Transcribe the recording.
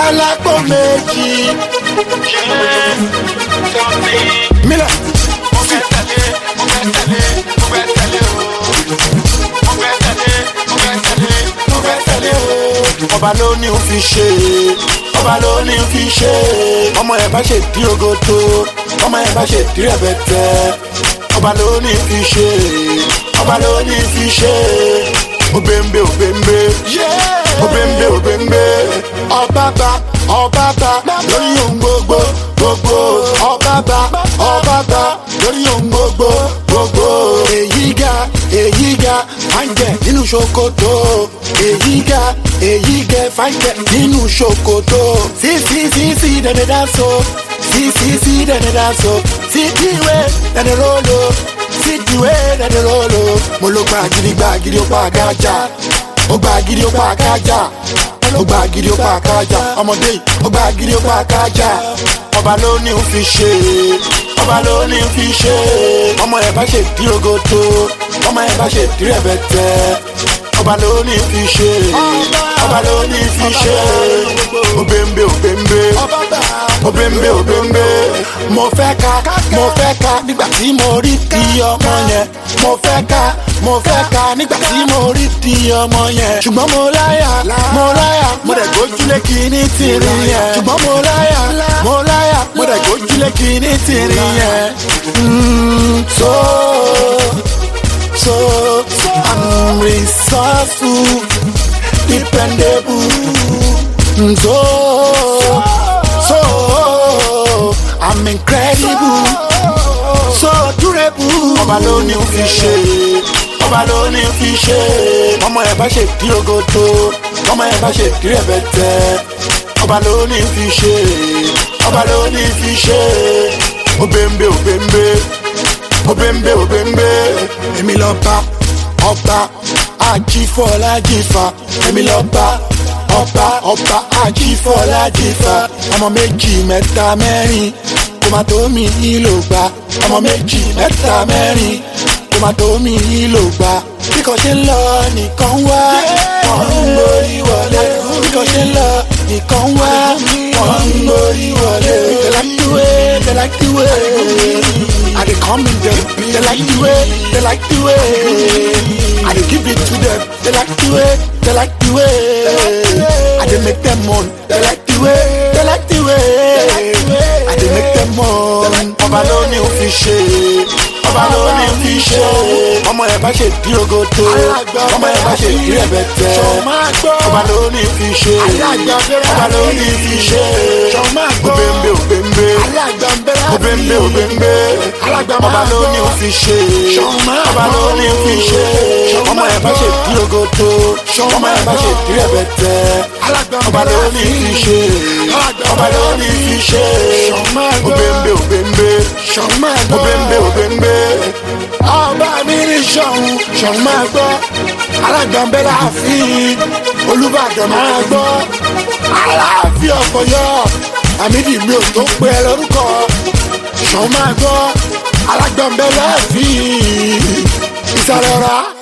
alágbó méjì. mílẹ̀ mo fẹ́ tẹ̀lé o. ọba ló ní o fi ṣe ọba ló ní o fi ṣe ọmọ ẹ̀ bá ṣe dí ogodo ọmọ ẹ̀ bá ṣe dí rẹ̀bẹ̀tẹ̀ ọba ló ní o fi ṣe ọba ló ní o fi ṣe obembe obembe obembe obembe ọbaba ọbaba lórí ohun gbogbo gbogbo ọbaba ọbaba lórí ohun gbogbo gbogbo èyí ga èyí ga fàǹjẹ nínú ṣòkòtò èyí ga èyí gẹ fàǹjẹ nínú ṣòkòtò sí sí sí sí dẹ̀dẹ̀ dáńsó sí sí sí dẹ̀dẹ̀ dáńsó sí díwé dẹ̀dẹ̀ rólò sí díwé dẹ̀dẹ̀ rólò mo ló gba gidi gba gidi ó pa àgájà ó gba gidi ó pa àgájà ó gba gidi ó pa àgájà ọmọdé yìí ó gba gidi ó pa àgájà ọba ló ní ń fi ṣe ọba ló ní ń fi ṣe ọmọ ẹ bá ṣe dí ogodo ọmọ ẹ bá ṣe dí rẹbẹtẹ ọba ló ní ń fi ṣe ọba ló ní ń fi ṣe obembe obembe obembe obembe mo fẹ́ ka mo fẹ́ ka nígbà tí mo rí di ọmọ yẹn mo fẹ́ ka mo fẹ́ ka nígbà tí mo rí di ọmọ yẹn ṣùgbọ́n mo láyà mo láyà mo dẹ̀ gbójúlé kìíní tìrì yẹn ṣùgbọ́n mo láyà mo láyà mo dẹ̀ gbójúlé kìíní tìrì yẹn. Mm, so so I'm resourceful dependable Mm, so so I'm incredible so durable. ọba ló ní ń fi ṣe ọba ló ní ń fi ṣe ọmọ ẹ bá ṣe dí ogodo ọmọ ẹ bá ṣe dí rẹbẹtẹ ọba ló ní ń fi ṣe ọba ló ní ń fi ṣe obembe obembe obembe obembe èmi lọ bá ọba ajífọlájífà èmi lọ bá ọba ọba ajífọlájífà ọmọ méjì mẹ́ta mẹ́rin kò má tó mi ìlò gbà ọmọ méjì mẹ́ta mẹ́rin kò má tó mi ìlò gbà bí kò ṣe ń lọ nìkan wá wọ́n ń gbórí wọlé bí kò ṣe ń lọ nìkan wá wọ́n ń gbórí wọlé. they like the way they like the way I dey come in them they like the way they like the way I dey give it to them they like the way they like the way I dey make them moan they like the way they like the way I dey make them moan. ọba ló ní o fi ṣe ọba ló ní o fi ṣe ọmọ ẹ bá ṣe dí ogodo ọmọ ẹ bá ṣe dí rẹbẹtẹ ọba ló ní o fi ṣe ọba ló ní o fi ṣe obembe obembe obembe obembe ọba ló ní o fi ṣe ọba ló ní o fi ṣe ọmọ ẹ bá ṣe dí ogodo ọmọ ẹ bá ṣe dí rẹbẹtẹ ọba ló ní o fi ṣe ọba ló ní o fi ṣe obembe obembe obembe obembe ọba mi ní sọ̀hún sọ̀hún máa gbọ́ alágbàmbẹ́ láàfin olùbàdàn máa gbọ́ aláàfin ọ̀pọ̀yọ́ àmìdí mi ò tó pé ẹ lórúkọ sọ̀hún máa gbọ́ alágbàmbẹ́ láàfin ìsàlẹ̀ ọ̀rá